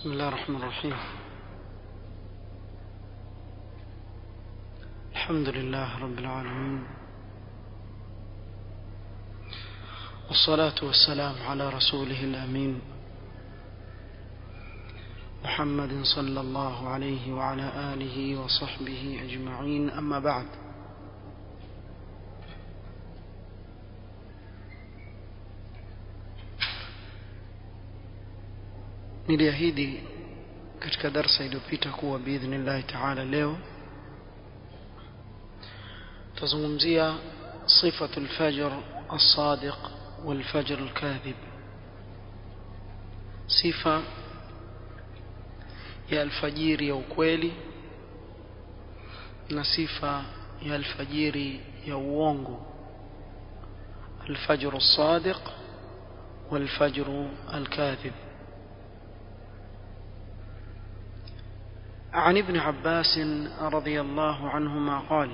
بسم الله الرحمن الرحيم الحمد لله رب العالمين والصلاة والسلام على رسوله الأمين محمد صلى الله عليه وعلى آله وصحبه أجمعين أما بعد niliahidi katika darsa iliyopita kuwa biidhnillahi taala leo tazungumzia sifatu lfajr alsadiq walfajr alkadhib sifa ya alfajiri ya ukweli na sifa ya alfajiri ya uongo alfajr alsadiq والفجر الكاذب عن ابن عباس رضي الله عنهما قال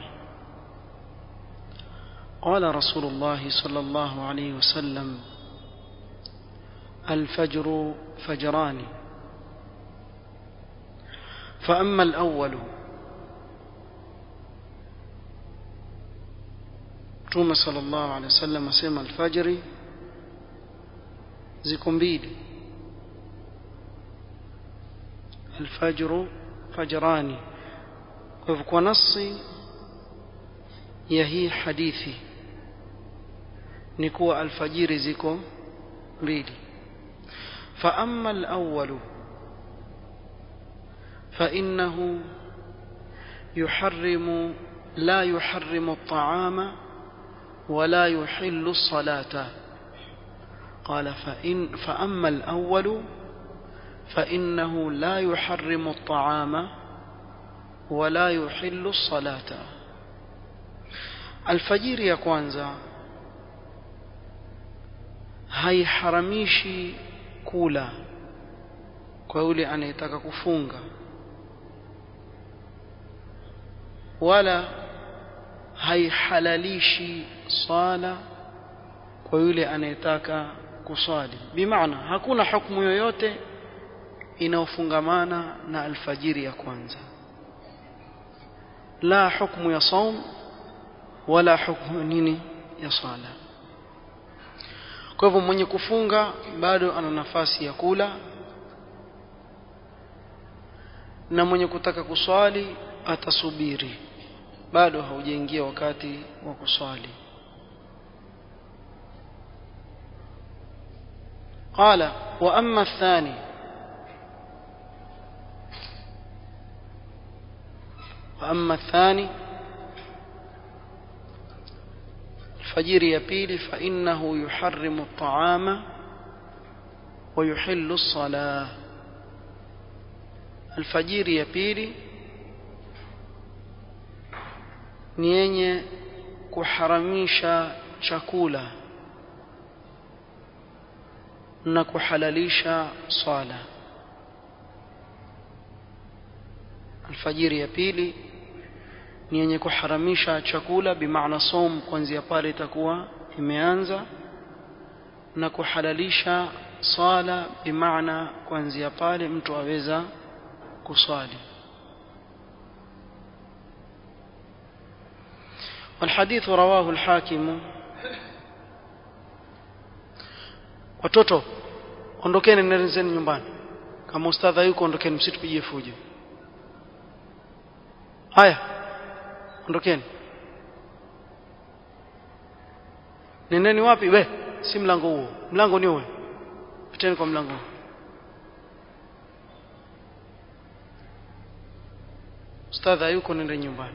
قال رسول الله صلى الله عليه وسلم الفجر فجران فأما الأول توما صلى الله عليه وسلم سمى الفجر زكم بيلي الفجر fajrani kwa hivyo kwa nasi ya hii hadithi ni kuwa alfajiri ziko mbili fa amma alawwal fa innahu yuharrimu la yuharrimu at-ta'ama ولا يحل الصلاة قال فإن فأما الأول فإنه لا يحرم الطعام ولا يحل الصلاة الفجر ya kwanza haiharamishi kula kwa yule anayetaka kufunga wala haihalalishi sala kwa yule anayetaka kuswali bimaana hakuna hukumu yoyote inayofungamana na alfajiri ya kwanza la hukmu ya saum wala hukmu nini ya sala kwa hivyo mwenye kufunga bado ana nafasi ya kula na mwenye kutaka kuswali atasubiri bado haujaingia wakati wa kuswali قال واما الثاني واما الثاني الفجر يبيل فانه يحرم الطعام ويحل الصلاه الفجر يبيل ni yenye kuharamisha chakula na kuhalalisha swala alfajiri ya pili ni yenye kuharamisha chakula bimaana som kuanzia pale itakuwa imeanza na kuhalalisha swala bimaana kuanzia pale mtu aweza kuswali والحديث رواه الحاكم watoto ondokeni nendeni nyumbani kama ustadha yuko ondokeni msitupigie fujo haya ondokeni nendeni wapi we si mlango huo mlango ni huo piteni kwa mlango ustadha yuko nende nyumbani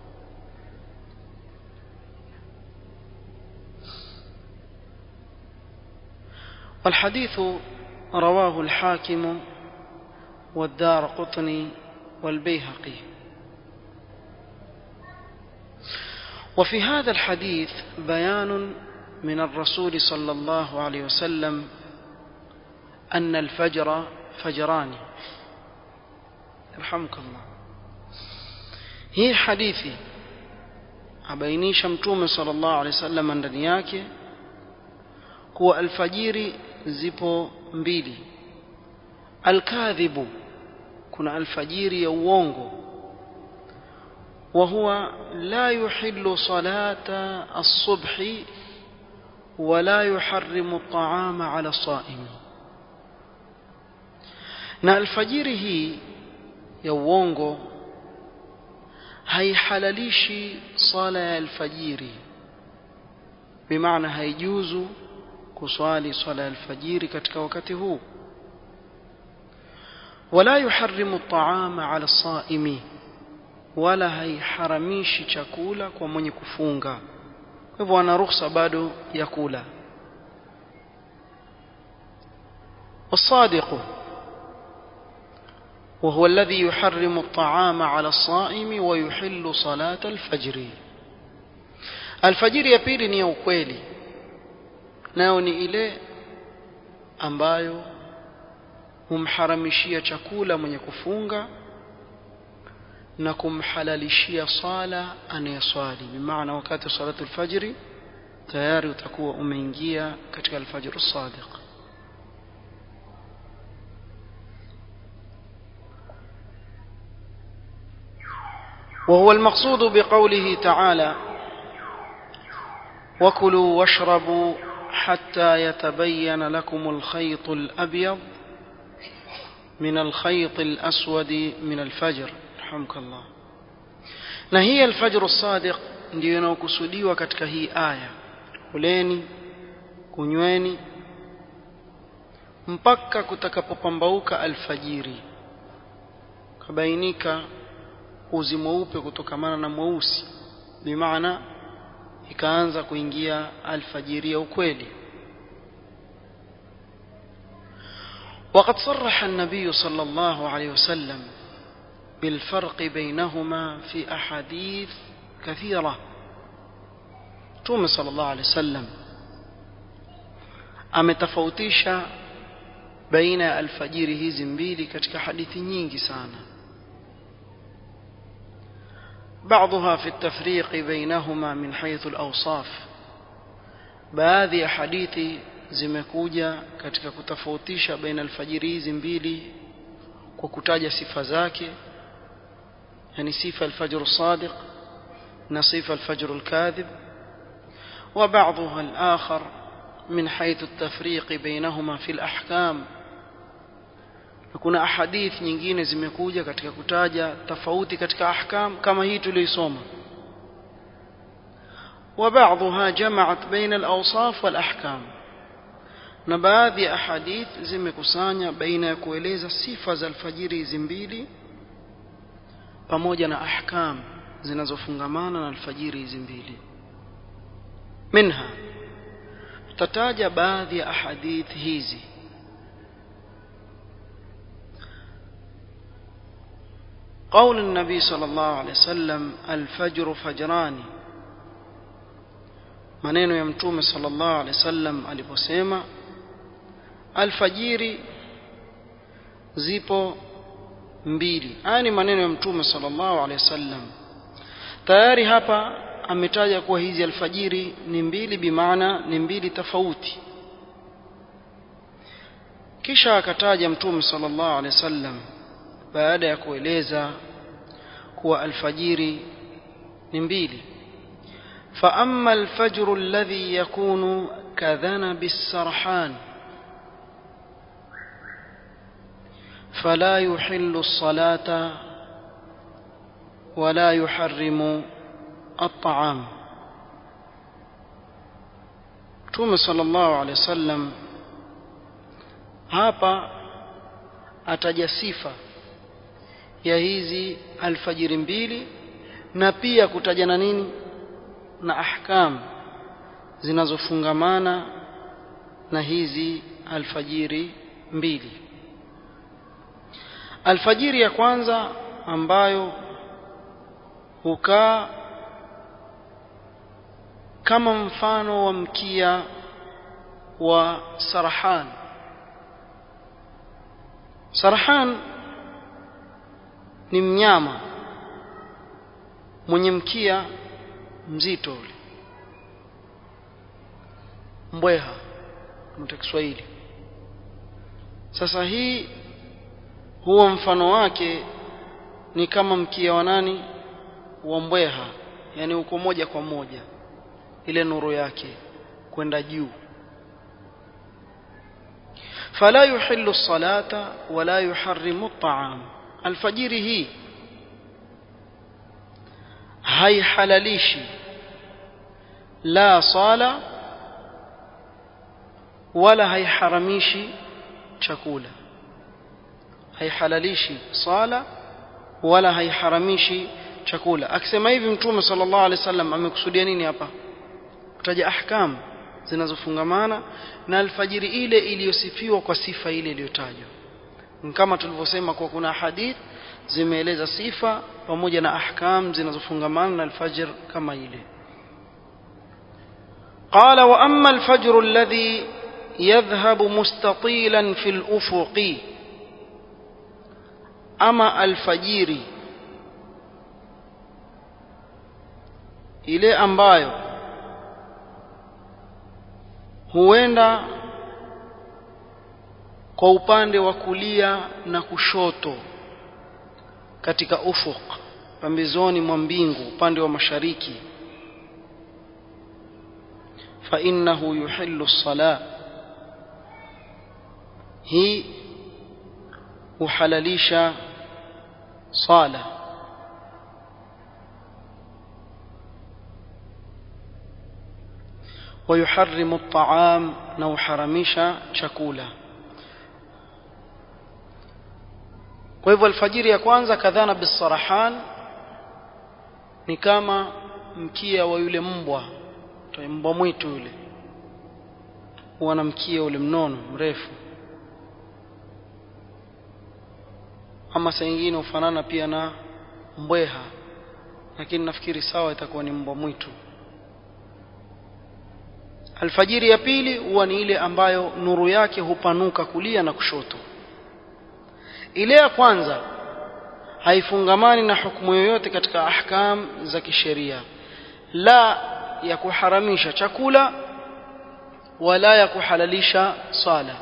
والحديث رواه الحاكم والدار قطني والبيهقي وفي هذا الحديث بيان من الرسول صلى الله عليه وسلم أن الفجر فجران يرحمك الله هي حديثي abainisha mtume sallallahu alaihi wasallam ndani yake kuwa alfajiri zipo mbili alkadhibu kuna alfajiri ya uongo وهو لا يحل صلاة الصبح ولا يحرم الطعام على الصائم na alfajiri hii ya uongo haihalalishi sala ya alfajiri bimaana haijuzu kuswali swala ya alfajiri katika wakati huu wala yuharrimu at-ta'ama 'ala as-sa'imi wala haiharamishi chakula kwa mwenye kufunga kwa hivyo ana ruhusa bado ya kula والصادق وهو الذي يحرم الطعام على الصائم ويحل صلاة الفجر الفجر ya pili ni ya ukweli nayo ni ile ambayo humharamishia chakula mwenye kufunga na kumhalalishia sala anayeswali bimaana wakati wa salatu alfajri tayari utakuwa umeingia katika alfajr as-sadiq وهو المقصود بقوله تعالى وكلوا واشربوا حتى يتبين لكم الخيط الأبيض من الخيط الأسود من الفجر رحمك الله na hii alfajr as-sadiq ndio inayokusudiwa katika hii aya kuleni kunyweni mpaka kutakapopambauka alfajiri kabainika uzi mweupe kutokamana na mweusi bimaana ikaanza kuingia alfajiri ya ukweli وقد صرح النبي صلى الله عليه وسلم بالفرق بينهما في أحاديث كثيرة توم صلى الله عليه وسلم ametofautisha baina ya alfajiri hizi mbili katika hadithi nyingi sana بعضها في التفريق بينهما من حيث الأوصاف baadhi ya hadithi zimekuja katika kutofautisha baina alfajiri hizi mbili kwa kutaja sifa zake yani sifa alfajr الصادق na sifa alfajr الكاذب وبعضها الآخر من حيث التفريق بينهما في الأحكام kuna ahadith nyingine zimekuja katika kutaja tofauti katika ahkam kama hii tuliosoma وبعضها جمعت بين الأوصاف والأحكام na baadhi ya ahadith zimekusanya baina ya kueleza sifa za alfajiri hizi mbili pamoja na ahkam zinazofungamana na alfajiri hizi mbili minha tataja baadhi ya ahadith hizi قول النبي صلى الله عليه وسلم الفجر فجران maneno ya mtume sallallahu alaihi wasallam aliposema alfajiri zipo mbili haya ni maneno ya mtume sallallahu alaihi wasallam tayari hapa ametaja kuwa hizi alfajiri ni mbili bimaana ni mbili tofauti kisha akataja mtume sallallahu alaihi wasallam baada ya kueleza kuwa alfajiri ni mbili فأما الفجر الذي يكون كذنب السرحان فلا يحل الصلاة ولا يحرم الطعام توم صلى الله عليه وسلم hapa ataja sifa ya hizi alfajiri mbili na pia kutaja na nini na ahkam zinazofungamana na hizi alfajiri mbili alfajiri ya kwanza ambayo hukaa kama mfano wa mkia wa sarahan sarahan ni mnyama mwenye mkia mzito ule mbweha mta Kiswahili sasa hii huo mfano wake ni kama mkia wa nani wa mbweha yani uko moja kwa moja ile nuru yake kwenda juu فلا يحل الصلاة ولا يحرم الطعام الفجر هي هاي حلاليشي لا صلاة ولا هاي حرميشي chakula haihalalishi sala wala haiharamishi chakula akisema hivi mtume sallallahu alaihi wasallam amekusudia nini hapa kutaja ahkam zinazofungamana na alfajiri ile iliyosifiwa kwa sifa ile iliyotajwa kama tulivyosema kwa kuna hadith zimeeleza sifa pamoja na ahkam zinazofungamana na alfajr kama ile قال واما الفجر الذي يذهب مستطيلا في الافق اما الفجير ile ambayo huenda kwa upande wa kulia na kushoto katika ufuk pambezoni mwa mbingu upande wa mashariki fa innahu yuhillu as-salah hii huhalalisha sala ويحرم الطعام نو حرمشا chakula kwa hivyo alfajiri ya kwanza kadhana bisarahan ni kama mkia wa yule mbwa mbwa mwitu yule huwa na mkia ule mnono mrefu ama saa nyingine hufanana pia na mbweha lakini nafikiri sawa itakuwa ni mbwa mwitu alfajiri ya pili huwa ni ile ambayo nuru yake hupanuka kulia na kushoto ile ya kwanza haifungamani na hukumu yoyote katika ahkam za kisheria la ya kuharamisha chakula wala ya kuhalalisha sala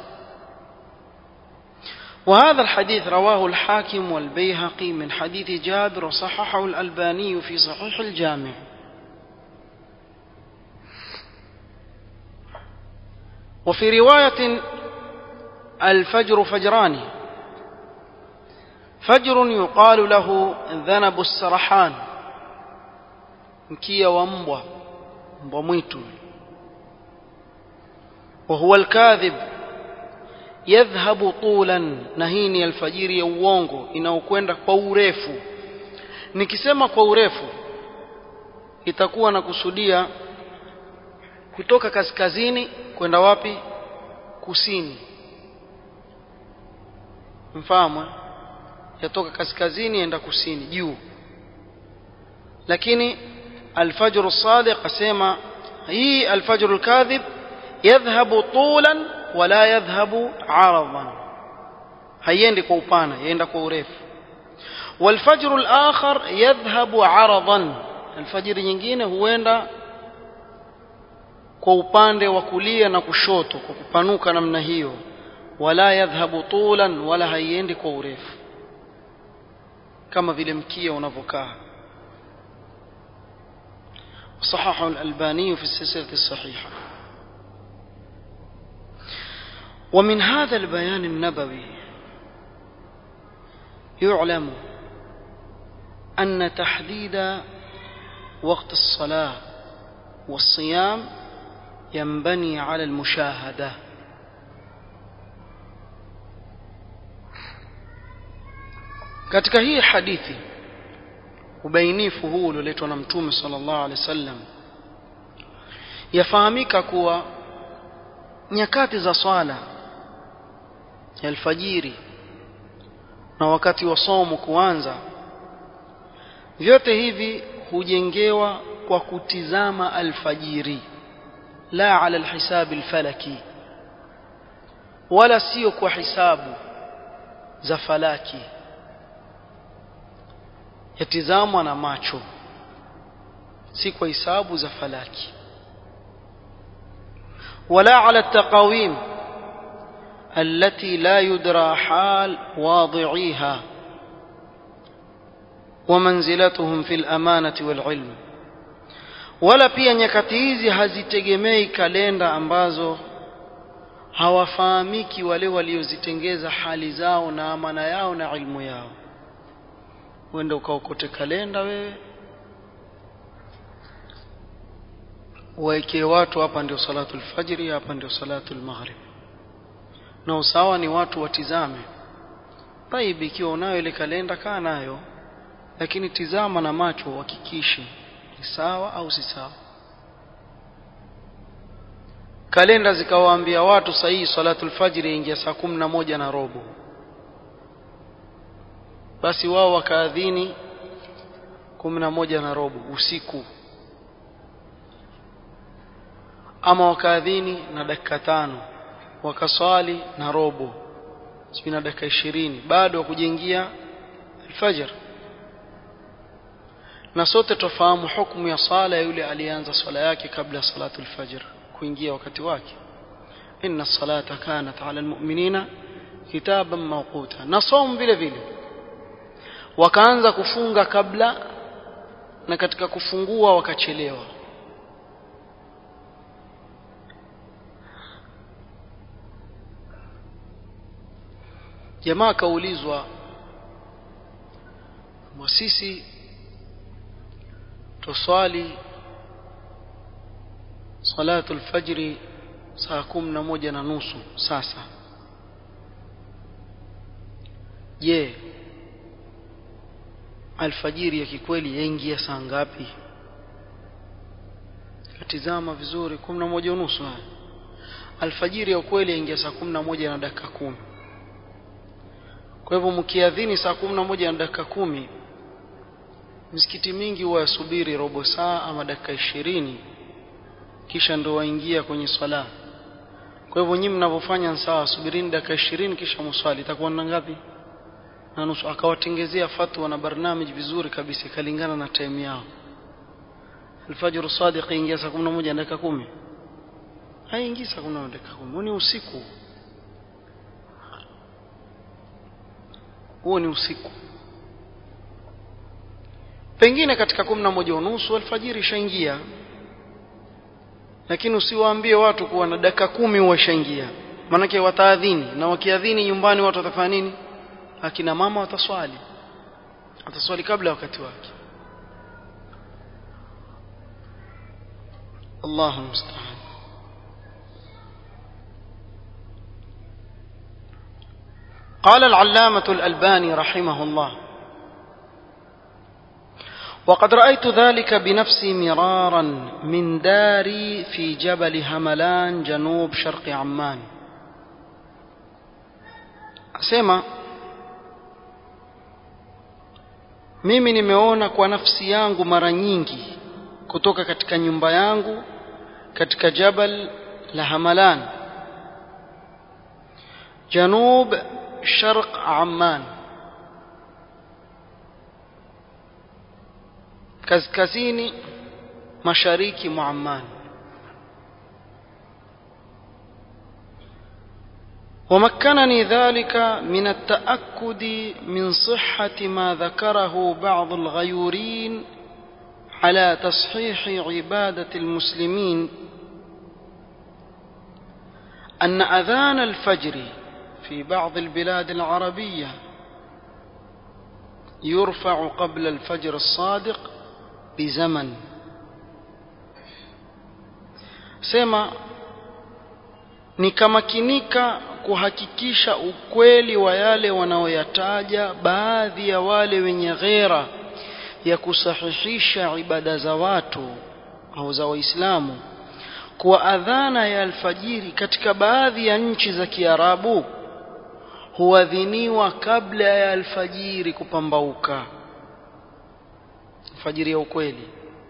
وهذا الحديث رواه الحاكم والبيهقي من حديث جابر وصححه الألباني في صحيح الجامع وفي رواية الفجر فجران فجر يقال له ذنب السرحان مكية ومبوى مبوى ميتو وهو الكاذب يذهب طولا نهيني الفجير ya uongo inaokwenda kwa urefu nikisema kwa urefu itakuwa na kusudia kutoka kaskazini kwenda wapi kusini mfahamu yatoka kaskazini enda kusini juu lakini alfajr as-sadiq asema hii alfajr al-kadhib yadhhabu tulan wala yadhhabu aradan haiendi kwa upana yaenda kwa urefu والفجر الآخر يذهب عرضا الفجر nyingine huenda kwa upande wa kulia na kushoto kwa kupanuka namna hiyo wala yadhhabu tulan wala haiendi kwa urefu kama vile mkia unavyokaa صححه الألباني في السلسلة الصحيحة ومن هذا البيان النبوي يعلم أن تحديد وقت الصلاة والصيام ينبني على المشاهدة katika hii hadithi ubainifu huu ulioletwa na mtume sallallahu alaihi wasallam yafahamika kuwa nyakati za swala ya alfajiri na wakati wa somo kuanza vyote hivi hujengewa kwa kutizama alfajiri la ala alhisabi alfalaki wala sio kwa hisabu za falaki yatizamwa na macho si kwa hisabu za falaki wala ala taqawim التي لا يدرى حال واضعيها ومنزلتهم في الأمانة والعلم wala pia nyakati hizi hazitegemei kalenda ambazo hawafahamiki wale waliozitengeza hali zao na amana yao na ilmu yao uende ukaokote kalenda wewe waekee watu hapa ndio salatu lfajiri hapa ndio salatu lmaghrib na usawa ni watu watizame taib ikiwa unayo ile kalenda kaa nayo lakini tizama na macho uhakikishe ni sawa au si sawa kalenda zikawaambia watu sahihi salatu lfajiri ingia saa kumi na moja na robo basi wao wakaadhini kumi na moja na robo usiku ama wakaadhini na dakika tano wakaswali na robo sijui na dakika ishirini bado wakujengia alfajr na sote tofahamu hukumu ya sala ya yule aliyeanza swala yake kabla ya salatu alfajr kuingia wakati wake inna salata kanat ala almu'minina kitaban mawquta na saum vile vile wakaanza kufunga kabla na katika kufungua wakachelewa jamaa kaulizwa sisi tuswali salatu alfajri saa kumi na moja na nusu sasa je alfajiri ya kikweli yaingia saa ngapi katizama vizuri kumi na moja unusu alfajiri ya ukweli yaingia saa kumi na moja na dakika kumi kwa hivyo mkiadhini saa kumi na moja na dakika kumi misikiti mingi huwa yasubiri robo saa ama dakika ishirini kisha ndo waingia kwenye swala kwa hivyo nyinyi mnavyofanya sawa subirini dakika ishirini kisha muswali itakuwa na ngapi na nusu akawatengezea fatwa na barnamij vizuri kabisa ikalingana na time yao alfajr sadiq ingia saa 11 na dakika 10 haingii saa 11 na dakika 10 ni usiku huo ni usiku pengine katika 11 unusu alfajiri ishaingia lakini usiwaambie watu kuwa na dakika kumi huwa ishaingia maanake wataadhini na wakiadhini nyumbani watu watafanya nini akina mama wataswali wataswali kabla wakati wake Allahu musta'an قال العلامة الألباني رحمه الله وقد رأيت ذلك بنفسي مرارا من داري في جبل هملان جنوب شرق عمان أسمع mimi nimeona kwa nafsi yangu mara nyingi kutoka katika nyumba yangu katika jabal la Hamalan janub sharq Amman kaskazini mashariki mwa Amman ومكنني ذلك من التأكد من صحة ما ذكره بعض الغيورين على تصحيح عبادة المسلمين أن أذان الفجر في بعض البلاد العربية يرفع قبل الفجر الصادق بزمن سما nikamakinika kuhakikisha ukweli wa yale wanaoyataja baadhi ya wale wenye ghera ya kusahihisha ibada za watu au za waislamu kuwa adhana ya alfajiri katika baadhi ya nchi za Kiarabu huadhiniwa kabla ya alfajiri kupambauka alfajiri ya ukweli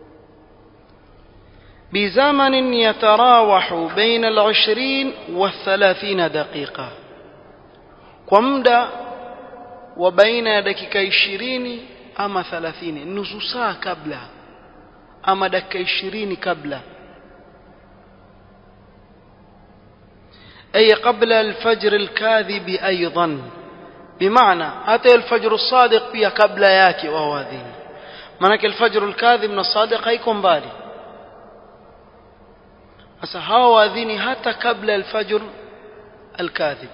بزمن يتراوح بين العشرين والثلاثين دقيقة ومدى وبين دقيقة عشرين أما ثلاثين نص ساعة قبل أما دقيقة عشرين قبل أي قبل الفجر الكاذب أيضا بمعنى أتى الفجر الصادق بيا قبل ياكي وهو أذين manake alfajr alkadhib na sadiq haiko mbali sasa hawa waadhini hata kabla alfajr alkadhib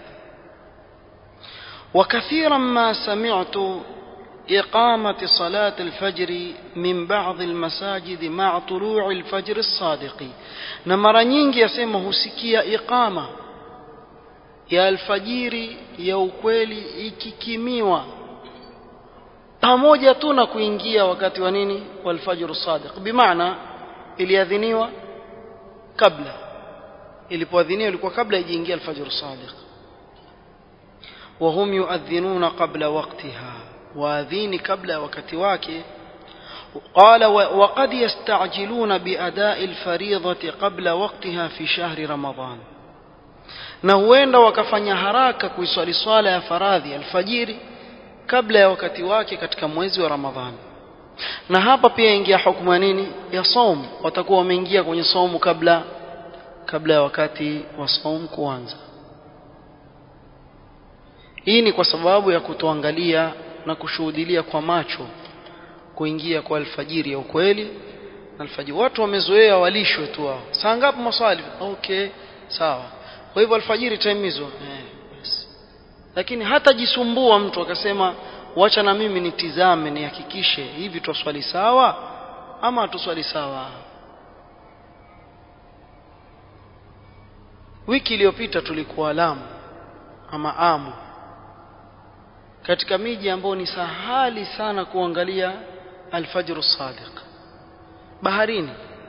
وكثيرا ما سمعت إقامة صلاة الفجر من بعض المساجد مع طلوع الفجر الصادق نمرا nyingi yasema husikia iqama ya alfajiri ya ukweli ikikimiwa pamoja tu na kuingia wakati wa nini walfajr sadiq bimaana iliadhiniwa kabla ilipoadhiniwa ilikuwa kabla ijiingia alfajr sadiq وهم يؤذنون قبل وقتها واذين قبل وقت wake قال وقد يستعجلون بأداء الفريضة قبل وقتها في شهر رمضان na huenda wakafanya haraka kuiswali swala ya faradhi alfajiri kabla ya wakati wake katika mwezi wa Ramadhani. Na hapa pia ingia hukumu ya nini? Ya saum. Watakuwa wameingia kwenye saumu kabla kabla ya wakati wa saum kuanza. Hii ni kwa sababu ya kutoangalia na kushuhudilia kwa macho kuingia kwa alfajiri ya ukweli. Alfajiri watu wamezoea walishwe tu wao. Saa ngapi maswali? Okay, sawa. Kwa hivyo alfajiri time hizo eh, lakini hata jisumbua mtu akasema wacha na mimi nitizame nihakikishe hivi twaswali sawa ama hatuswali sawa wiki iliyopita tulikuwa Lamu ama Amu katika miji ambayo ni sahali sana kuangalia alfajr sadiq baharini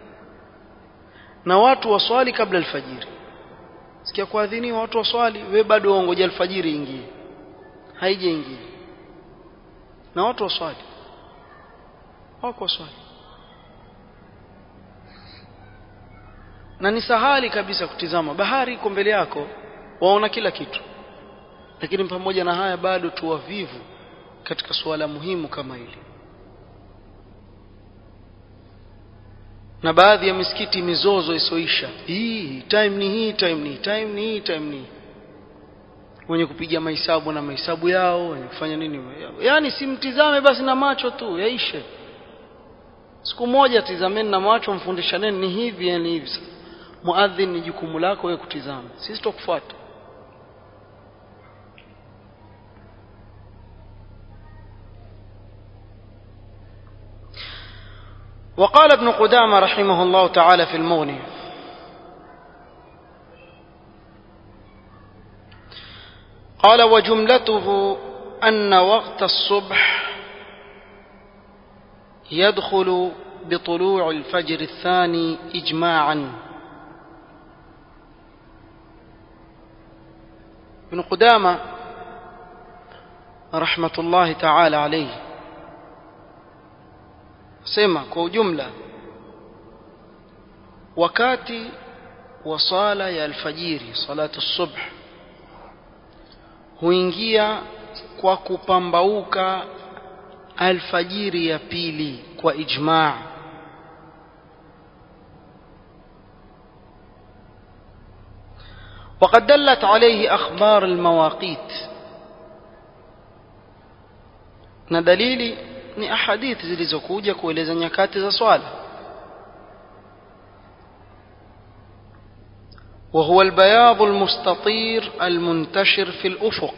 na watu waswali kabla alfajiri sikia kuadhiniwa watu waswali we bado waongoja alfajiri ingie haijaingia na watu waswali wako waswali na ni sahali kabisa kutizama bahari iko mbele yako waona kila kitu lakini pamoja na haya bado tu wavivu katika suala muhimu kama hili na baadhi ya misikiti mizozo isoisha hii time ni hii time ni time ni hii time ni wenye kupiga mahesabu na mahesabu yao wenye kufanya nini yani simtizame basi na macho tu yaishe siku moja tizameni na macho mfundishaneni ni hivi yani hivi muadhin ni jukumu lako wewe kutizama sisi tukufuata وقال ابن قدامة رحمه الله تعالى في المغني قال وجملته أن وقت الصبح يدخل بطلوع الفجر الثاني إجماعا ابن قدامة رحمة الله تعالى عليه sema kwa ujumla wakati wa sala ya alfajiri salatu subh huingia kwa kupambauka alfajiri ya pili kwa ijmaa وقد دلت عليه أخبار المواقيت na dalili ni ahadithi zilizokuja kueleza nyakati za swala وهو البياض المستطير المنتشر في الأفق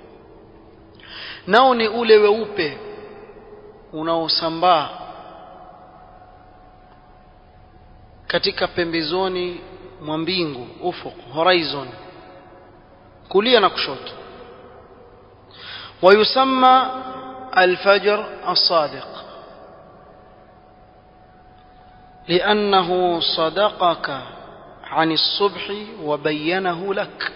nao ni ule weupe unaosambaa katika pembezoni mwa mbingu ufuq horizon kulia na kushoto ويسمى الفجر الصادق لأنه صدقك عن الصبح وبينه لك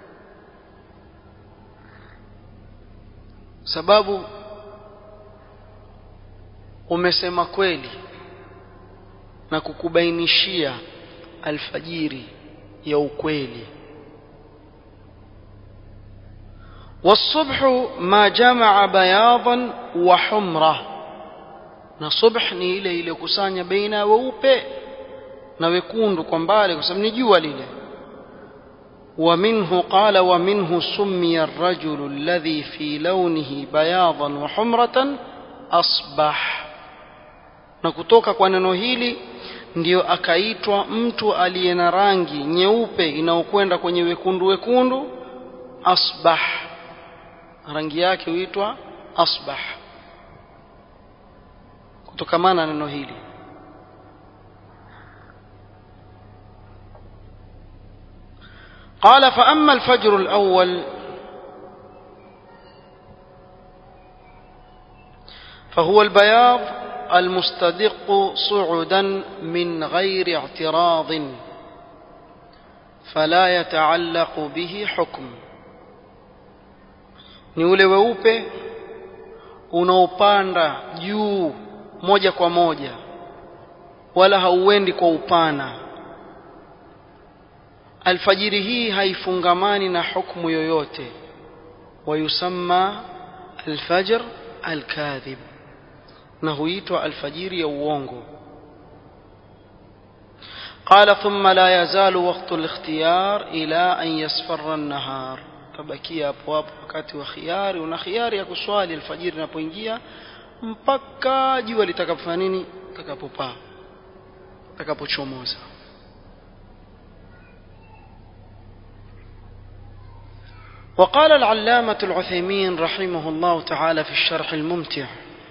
sababu umesema kweli na kukubainishia alfajiri ya ukweli والصبح ما جمع بياضا وحمرة na subh ni ile ile kusanya baina weupe na wekundu kwa mbali kwa sababu ni jua lile ومنه قال ومنه سمي الرجل الذي في لونه بياضا وحمرة أصبح na kutoka kwa neno hili ndiyo akaitwa mtu aliye na rangi nyeupe inayokwenda kwenye wekundu wekundu asbah rangi yake huitwa asbah kutokamana na neno hili قال فأما الفجر الأول فهو البياض المستدق صعدا من غير اعتراض فلا يتعلق به حكم ni ule weupe unaopanda juu moja kwa moja wala hauendi kwa upana alfajiri hii haifungamani na hukumu yoyote wayusamma alfajr alkadhib na huitwa alfajiri ya uongo قال ثم لا يزال وقت الاختيار إلى أن يصفر النهار tabakia hapo hapo wakati wa khiari una khiari ya kuswali alfajiri inapoingia mpaka jua litakapofanya nini litakapopaa litakapochomoza وقال العلامة العثيمين رحمه الله تعالى في الشرح الممتع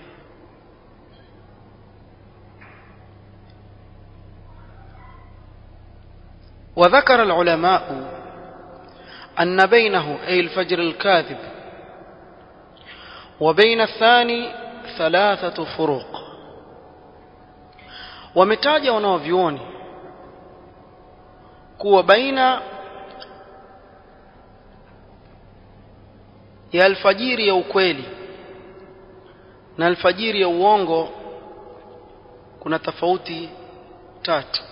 وذكر العلماء أن بينه أي الفجر الكاذب وبين الثاني ثلاثة فروق ومتاجة ونوفيوني كو بين ya alfajiri ya ukweli na alfajiri ya uongo kuna tofauti tatu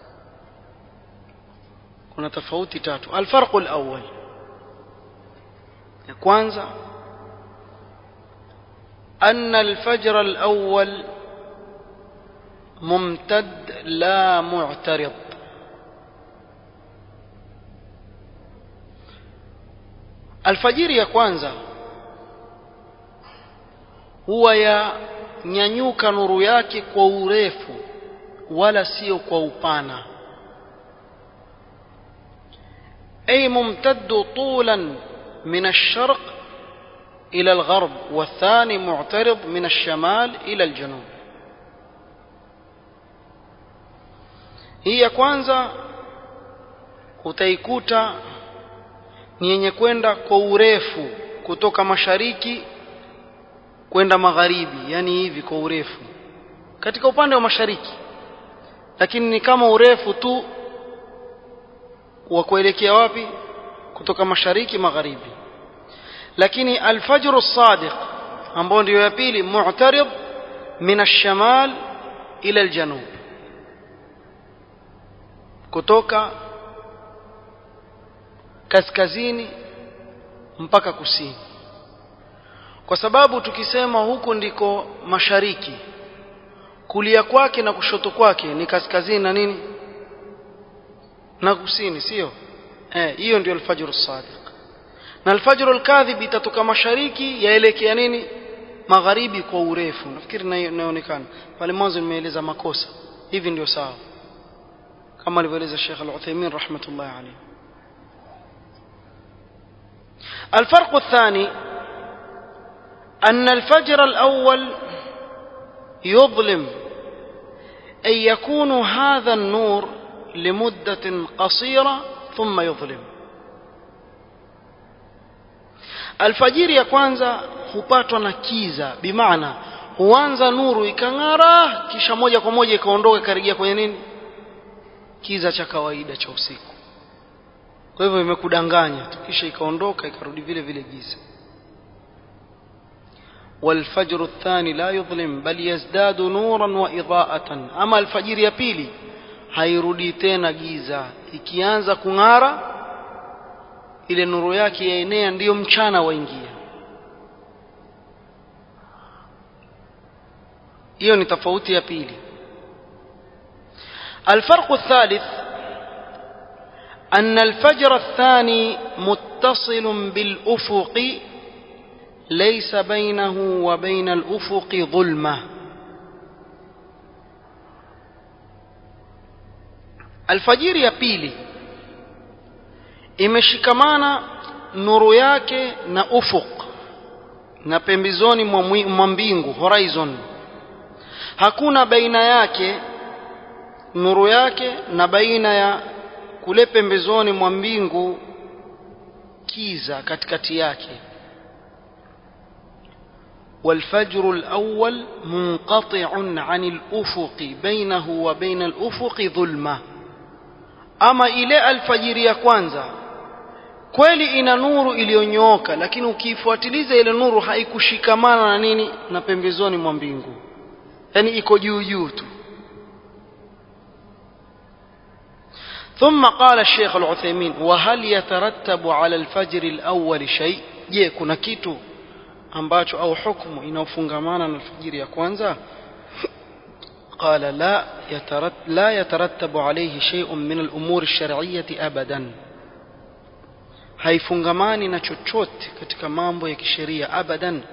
kuna tofauti tatu alfarqu alawwal ya kwanza أن الفجر الأول ممتد لا معترض alfajiri ya kwanza huwa ya nyanyuka nuru yake kwa urefu wala sio kwa upana ay mumtaddu tulan min ash-sharq ila al-gharb والثاني معترض من الشمال إلى الجنوب hii ya kwanza utaikuta ni yenye kwenda kwa urefu kutoka mashariki kwenda magharibi yani hivi kwa urefu katika upande wa mashariki lakini ni kama urefu tu wa kuelekea wapi kutoka mashariki magharibi lakini alfajr as-sadiq ambao ndio ya pili mu'tarid min ash-shamal ila al-janub kutoka kaskazini mpaka kusini kwa sababu tukisema huku ndiko mashariki kulia kwake na kushoto kwake ni kaskazini na nini na kusini sio eh hiyo ndio alfajr as-sadiq na alfajr al-kadhib itatoka mashariki yaelekea nini magharibi kwa urefu nafikiri inaonekana pale mwanzo nimeeleza makosa hivi ndio sawa kama alivyoeleza Sheikh Al-Uthaymeen rahmatullahi alayhi الفرق الثاني أن الفجر الأول يظلم أي يكون هذا النور لمدة قصيرة ثم يظلم alfajiri ya kwanza hupatwa na kiza bimaana huanza nuru ikang'ara kisha moja kwa moja ikaondoka ikarejea kwenye nini kiza cha kawaida cha usiku kwa hivyo imekudanganya tu kisha ikaondoka ikarudi vile vile giza والفجر الثاني لا يظلم بل يزداد نورا وإضاءة أما الفجر ya pili hairudi tena giza ikianza kung'ara ile nuru yake yaenea ndiyo mchana waingia hiyo ni tofauti ya pili الفرق الثالث أن الفجر الثاني متصل بالأفق ليس بينه وبين الأفق ظلمة الفجر ya pili imeshikamana nuru yake na ufuq na pembezoni mwa mbingu horizon hakuna baina yake nuru yake na baina ya kule pembezoni mwa mbingu kiza katikati yake والفجر الأول منقطع عن الأفق بينه وبين الأفق ظلمة أما إلى الفجر ya kwanza kweli ina nuru iliyonyooka lakini ukiifuatiliza ile nuru haikushikamana na nini na pembezoni mwa mbingu yani iko juu juu tu ثم قال الشيخ العثيمين وهل يترتب على الفجر الأول شيء je kuna kitu ambacho au hukumu inaofungamana na alfajiri ya kwanza قال لا يترتب لا يترتب عليه شيء من الأمور الشرعية أبدا haifungamani na chochote katika mambo ya kisheria abadan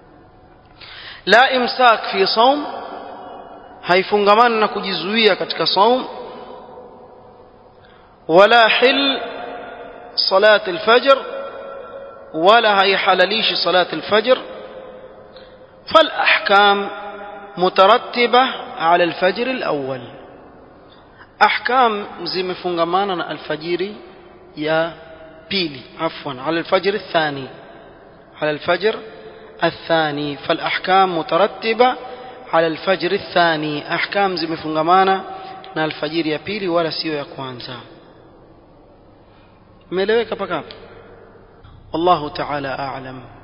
la imsak fi saum haifungamani na kujizuia katika saum wala hil salat alfajr wala haihalalishi salat alfajr فالأحكام مترتبة على الفجر الأول أحكام زي مفنغمانا الفجر يا بيلي عفوا على الفجر الثاني على الفجر الثاني فالأحكام مترتبة على الفجر الثاني أحكام زي مفنغمانا na alfajiri ya pili wala sio ya kwanza umeeleweka paka wallahu ta'ala a'lam